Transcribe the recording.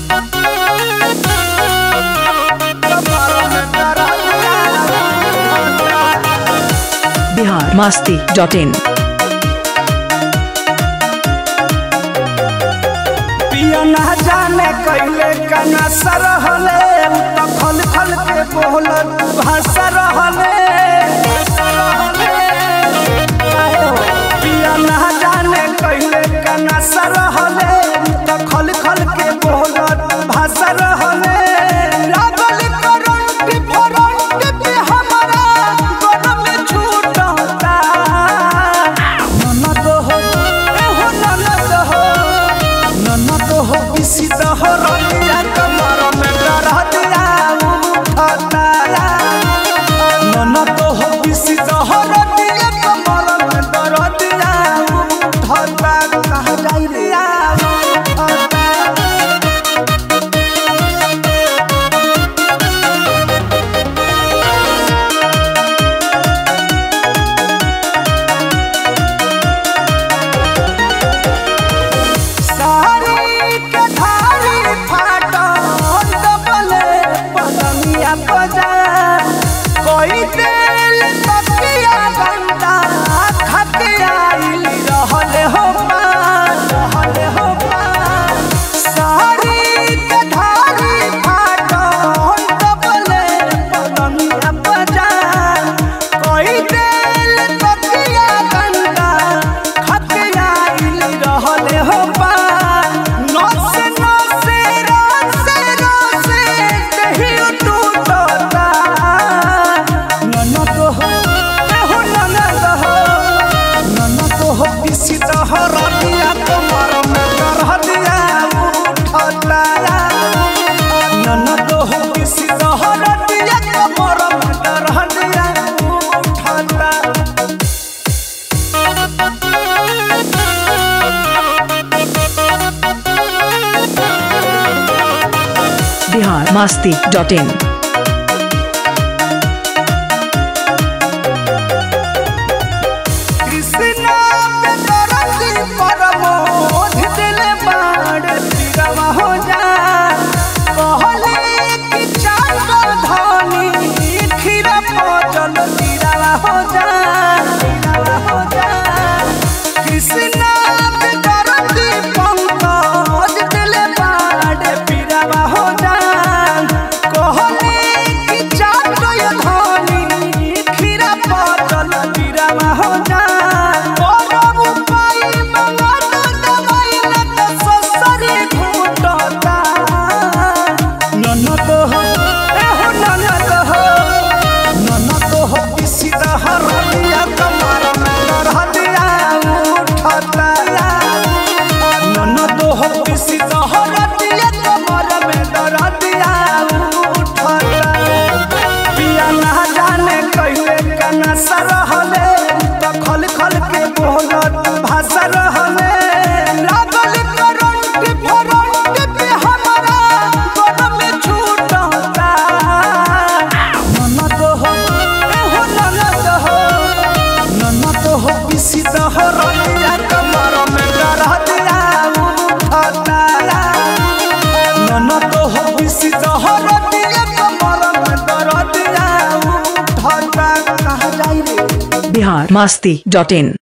बिहार मास्ती डॉट इन पिया ना जाने कैले कना सरहले उ त खल खल के बोलत भाषा रहले पिया ना जाने कैले कना सरहले उ त खल खल के बोलत भाषा रहले लागल करंट फरंट पे हमारा गन में छूटता ननद हो ए हो ननद हो ननद हो किसी दहरिया कमर में डरा दिया उठता ननद हो किसी दहरिया कमर में डरा दिया उठता कहाँ जाई दिया उठता साड़ी के धारी फाटल दबले पलंगिया बजा कोई दिल तकिया गंदा खके आइल रहले हो पार रहले हो पार साड़ी के धारी फाटल दबले पलंगिया बजा कोई दिल तकिया गंदा खके आइल रहले हो पार नसे नसे रसे रसे देहि टूटता ननद हो ए हो ननद हो ननद हो किसी दहर दिया कमर में करह दिया उठता ननद हो किसी दहर दिया कमर में करह दिया उठता बिहार मास्ती डॉट इन कृष्णा पे तरसी परमोध दिल बाड़ तिरवा हो जा कहले कि चाकर धनी खीरा पचल तिरवा हो जा तिरवा हो जा कृष्णा पे तरसी पंकज दिल बाड़ तिरवा हो जा कहले कि चाकर धनी खीरा पचल तिरवा हो जा करब उपाय मंगल दवाई लत ससरी घुटता ननद हो ए हो ननद हो ननद हो किसी दहरिया कमर में डरह दिया उठता ननद हो किसी दहरिया कमर में डरह दिया उठता पिया ना जाने कैले कना सरहले त खल खल के बोलत भाषा रहले लागल करंट फरंट पे हमारा गन में छूटता ननद हो ए हो ननद हो ननद हो किसी दहरिया कमर में डरा दिया उठता ननद हो किसी दहरिया कमर में डरा दिया उठता कहाँ जाई रे बिहार मास्ती डॉट इन